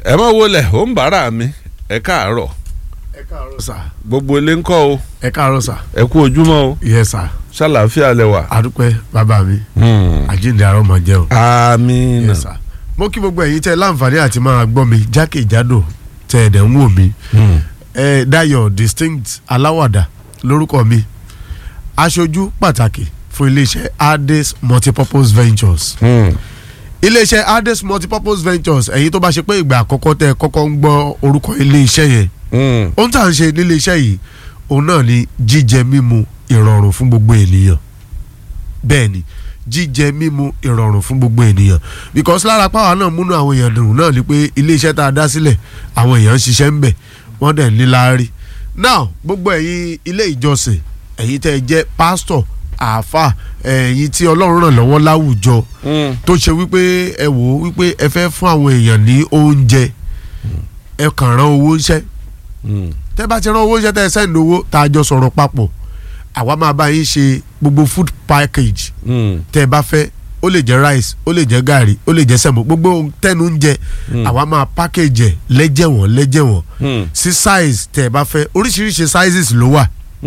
ẹ má wọlé ó ń bára mi ẹ káàárọ̀ ẹ káàárọ̀ sà gbogbo ilé ń kọ́ o ẹ káàárọ̀ sà ẹ kú ojúmọ́ o yẹ sà ṣàlàáfíà lẹ wà. àdúpẹ́ bàbá mi àjíǹde àárọ̀ mọ̀ jẹ́ o àmín yẹ sà mo kí gbogbo ẹ̀yin tẹ́ láǹfààní àti máa gbọ́ mi jákèjádò tẹ́ ẹ̀ dẹ̀ ń wò mí ẹ Dayọ̀ distinct aláwàdà lórúkọ mi aṣojú pàtàkì fún iléeṣẹ́ Ades multipurpose ventures iléeṣẹ́ Ades multipurpose ventures ẹ̀yin tó bá ṣe pé ìgbà àkọ́kọ́ tẹ́ ẹ kọ́kọ́ ń gbọ́ orúkọ iléeṣẹ́ yẹn ohun tá à ń ṣe nílé iṣẹ́ yìí òun náà ni jíjẹ mímu ìrọ̀rùn fún gbogbo ènìyàn bẹ́ẹ̀ ni jíjẹ mímu ìrọ̀rùn fún gbogbo ènìyàn because lára pàwọn náà múnú àwọn èèyàn dùn náà ni pé ilé iṣẹ́ tá a dá sílẹ̀ àwọn èèyàn ń ṣiṣẹ́ ń bẹ̀ wọ́n dẹ̀ ní láárí now gbogbo ẹ̀yin ilé ìjọsìn ẹ̀yin tẹ́ ẹ jẹ́ pásítọ̀ àáfà ẹ̀yin tí ọlọ́run ràn lọ́wọ́ láwùjọ tó ṣe wípé ẹ wò ó wípé ẹ fẹ́ fún àwọn èèyàn ní oúnjẹ ẹ kàn rán owó ńṣẹ́ tẹ́ bá ti rán owó ńṣẹ́ tẹ́ ẹ sẹ́ǹdì owó tá a jọ sọ̀rọ̀ papọ̀ àwa máa bá yín ṣe gbogbo food package tẹ́ ẹ bá fẹ́ ó lè jẹ́ rice ó lè jẹ́ gàrí ó lè jẹ́ sẹ̀mó gbogbo tẹ́nu ń jẹ àwa máa package ẹ̀ lẹ́jẹ̀wọ̀n lẹ́jẹ̀wọ̀n sí size tẹ́ ẹ bá fẹ́ oríṣiríṣi sizes ló wà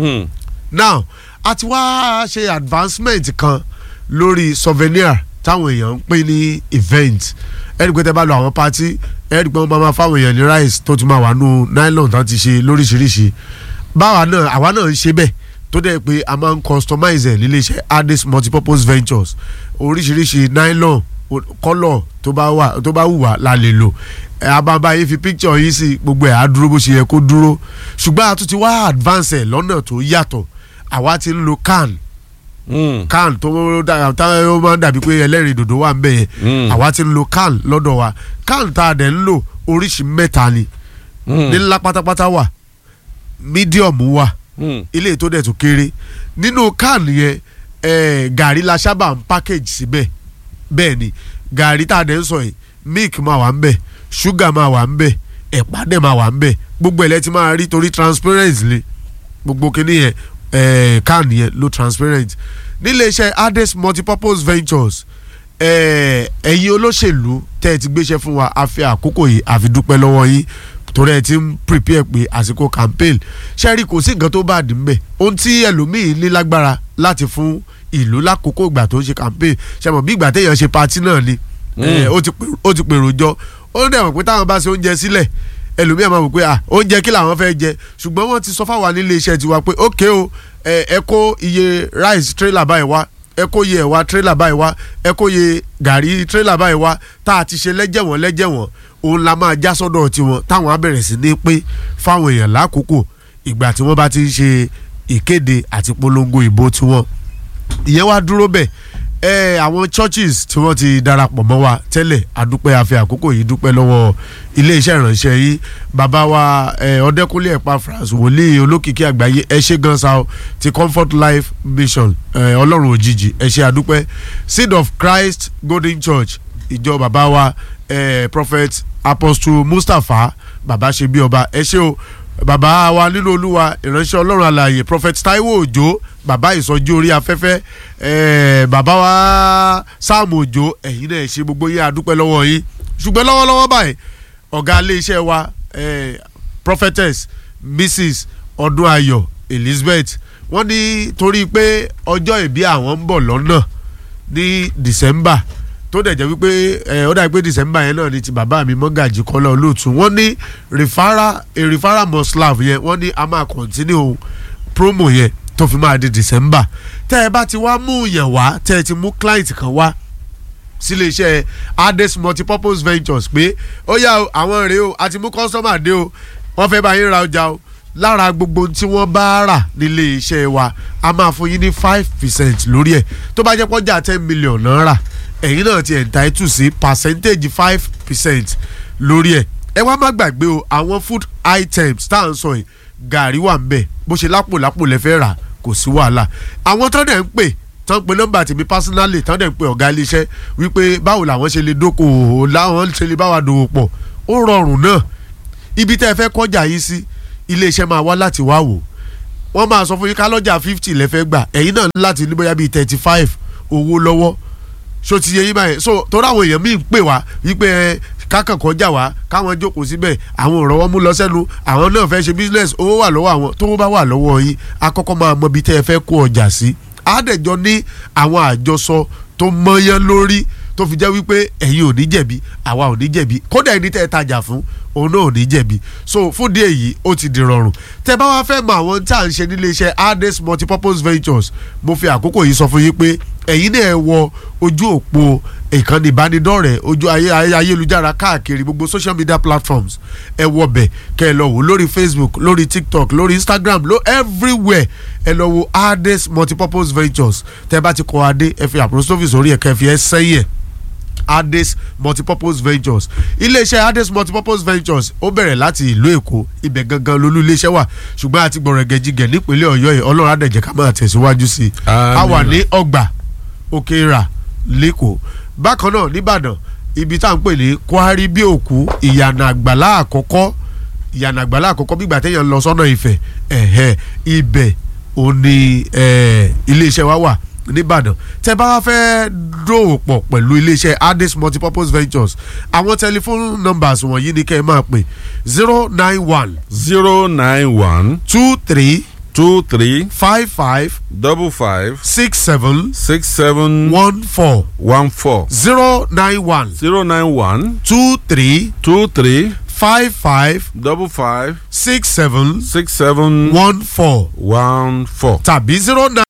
now a ti wá ṣe advancement kan lórí souvenir táwọn èèyàn ń pín ní event ẹni pé tẹ́ bá lọ àwọn party ẹni pé wọ́n máa ma fáwọn èèyàn ní rice tó ti máa wà nù nylon tán ti ṣe lóríṣiríṣi báwa náà àwa náà ń ṣe bẹ́ẹ̀ tó dẹ̀ pé a máa ń customize ẹ̀ nílé iṣẹ́ Ades multipurpose ventures oríṣiríṣi nylon kọ́lọ̀ tó bá wà tó bá wù wá la lè lò ẹ ababa yìí fi picture yìí sí gbogbo ẹ̀ á dúró bó ṣe yẹ kó dúró ṣùgbọ́n a tún ti wá advance ẹ̀ lọ́nà tó yàtọ̀ àwa ti ń lo can can tó táwọn máa ń dàbí pé ẹlẹ́rìí dòdò wà ń bẹ̀ yẹn àwa ti ń lo can lọ́dọ̀ wa can tá a dẹ̀ ń lò oríṣi mẹ́ta ni ní ńlá pátápátá wà medium wà ilé tó dẹ̀ tó kéré nínú can yẹn gàrí la sábà ń package síbẹ̀ bẹ́ẹ̀ ni gàrí tá a dẹ̀ ń sọ yìí milk máa wà ń bẹ̀ sugar máa wà ń bẹ̀ ẹ̀pà dẹ̀ máa wà ń bẹ̀ gbogbo ẹ̀ lẹ́ ti máa rí torí transparent le gbogbo kìíní yẹn can yẹn ló transparent nílé iṣẹ́ Ades multipurpose ventures ẹ̀yin olóṣèlú tẹ́ ẹ ti gbéṣẹ́ fún wa a fi àkókò yìí a fi dúpẹ́ lọ́wọ́ yín torí ẹ ti ń prepare pé àsìkò campaign ṣẹ́rí kò sí nǹkan tó bá dì ń bẹ̀ ohun tí ẹlòmíì ní lágbára láti fún ìlú lákòókò ìgbà tó ń ṣe campaign ṣe mọ̀ bí ìgbà téèyàn ṣe party náà ni ó ti pèrò jọ ó dẹ̀ mọ̀ pé táwọn bá ṣe oúnjẹ sílẹ̀ ẹlòmíì máa wò pé oúnjẹ kí làwọn fẹ́ jẹ ṣùgbọ́n wọ́n ti sọ fáwa nílé iṣẹ́ tiwa pé ókè o ẹ kó iye rice trailer báyìí wá ẹ kó iye ẹ̀wà trailer báyìí wá ẹ kó iye gàrí trailer báyìí wá tá a ti ṣe lẹ́jẹ̀wọ̀n lẹ́jẹ̀wọ̀n òun la máa já sọ́dọ̀ tiwọn táwọn á bẹ̀rẹ̀ sí ní pé fáwọn èèyàn lákòókò ìgbà tí wọ́n bá ti ń ṣe ìkéde àti polongo ìbò tiwọn ìyẹn wá dúró bẹ́ẹ̀ ẹ àwọn churches tí wọ́n ti darapọ̀ mọ́ wa tẹ́lẹ̀ adúpẹ́ àfi àkókò yìí dúpẹ́ lọ́wọ́ iléeṣẹ́ ìránṣẹ́ yìí bàbá wa ẹ ọ̀dẹ́kúnlé Epaphras wòlíì olókìkí àgbáyé ẹ ṣé gan sa o ti Comfort Life Mission ẹ ọlọ́run òjijì ẹ ṣé adúpẹ́ Seed of Christ Golden Church ìjọ bàbá wa ẹ Prophet Apostle Mustapha bàbá ṣe bí ọba ẹ ṣé o bàbá wa nínú olúwa ìránṣẹ́ ọlọ́run alààyè prophet taiwo òjò bàbá ìsọjí orí afẹ́fẹ́ ẹ̀ẹ́ bàbá wa sáàmù òjò ẹ̀yin náà ṣe gbogbo yín àdúpẹ́ lọ́wọ́ yín ṣùgbọ́n lọ́wọ́lọ́wọ́ báyìí ọ̀gá iléeṣẹ́ wa ẹ̀ẹ́ prophetess mrs ọdúnayọ̀ elizabeth wọ́n ní torí pé ọjọ́ ìbí àwọn ń bọ̀ lọ́nà ní december tó dẹ̀ jẹ́ wípé ẹ ó dàbí pé december yẹn náà ni ti bàbá mi mọ́gàjì kọ́lá olóòtú wọ́n ní rìfárà rìfárà mọ́sláv yẹn wọ́n ní a máa continue promo yẹn tó fi máa di december tẹ́ ẹ bá ti wá mú yẹn wá tẹ́ ẹ ti mú client kan wá sílé iṣẹ́ Ades multipurpose ventures pé ó yá àwọn rèé o àti mú customer dé o wọ́n fẹ́ bá yín ra ọjà o lára gbogbo tí wọ́n bá rà nílé iṣẹ́ wa a máa fún yín ní five percent lórí ẹ̀ tó bá jẹ́ pọ́jà ten million náírà ẹ̀yin náà ti entitle sí percentage five percent lórí ẹ̀ ẹ wá má gbàgbé o àwọn food items tá à ń sọ yìí gàrí wà ń bẹ̀ bó ṣe lápò lápò lẹ fẹ́ rà kò sí wàhálà àwọn tán dẹ̀ ń pè tán pe nọ́mbà tèmi personally tán dẹ̀ ń pe ọ̀gá iléeṣẹ́ wípé báwo làwọn ṣe lè dókòwò láwọn ṣe lè báwa dòwò pọ̀ ó rọrùn náà ibi tẹ́ ẹ fẹ́ kọjá yìí sí iléeṣẹ́ máa wá láti wá wò wọ́n máa sọ fún yín ká lọ́jà fifty lẹ́fẹ́ gbà ẹ̀yin náà láti ní bóyá bíi thirty five owó lọ́wọ́ so ti yẹ yín báyìí so torí àwọn èèyàn míì ń pè wá wípé ẹ kákan kọjá wá káwọn jókòó síbẹ̀ àwọn òrànwọ́ mú lọ sẹ́nu àwọn náà fẹ́ ṣe business owó wà lọ́wọ́ àwọn tó bá wà lọ́wọ́ yín akọ́kọ́ máa mọ ibi tẹ́ ẹ fẹ́ kó ọjà sí àádẹ́jọ ní àwọn àjọsọ tó mọ́yán lórí tó fi jẹ́ wípé ẹ̀yin ò ní jẹ̀bi àwa ò ní jẹ̀bi kódà ẹni tẹ́ ẹ tajà fún òun náà ò ní jẹ̀bi so fún díẹ̀ yìí ó ti di rọrùn tẹ́ bá wá fẹ́ mọ àwọn tá à ń ṣe nílé iṣẹ́ Ades multipurpose ventures mo fi àkókò yìí sọ fún yín pé ẹ̀yin náà ẹ wọ ojú òpó ìkànnì ìbánidọ́rẹ̀ẹ́ ojú ayé ayélujára káàkiri gbogbo social media platforms ẹ wọ bẹ̀ kẹ́ ẹ lọ wò lórí Facebook lórí TikTok lórí Instagram ló everywhere ẹ lọ wo Ades multipurpose ventures tẹ́ bá ti kọ adé ẹ fi apostrophe sórí ẹ̀ kẹ́ ẹ fi ẹ sẹ́yìn ẹ̀ Ades multipurpose ventures iléeṣẹ́ Ades multipurpose ventures ó bẹ̀rẹ̀ láti ìlú Èkó ibẹ̀ gangan lolú iléeṣẹ́ wà ṣùgbọ́n àti gbọ̀rẹ̀gẹ̀jigẹ̀ nípínlẹ̀ Ọ̀yọ́ yìí Ọlọ́run àdẹ̀jẹ̀ ká máa tẹ̀síwájú sí i a wà ní ọgbà Òkèèrà lẹ́kọ̀ọ́ bákan náà nìbàdàn ibi tá à ń pè ní Kwari bí òkú ìyànà àgbàlá àkọ́kọ́ ìyànà àgbàlá àkọ́kọ́ bígbà téèyàn lọ sọ́nà Ifẹ̀ ẹ̀hẹ́ ibẹ̀ òní iléeṣẹ́ wa wà nìbàdàn tẹ bá wá fẹ́ dòwò pọ̀ pẹ̀lú iléeṣẹ́ Ades multipurpose ventures àwọn tẹlifóònù numbers wọ̀nyí ni kẹ́ ẹ máa pè zero nine one zero nine one two three two three five five double five six seven six seven one four one four zero nine one zero nine one two three two three five five double five six seven six seven one four one four. tàbí zero nine.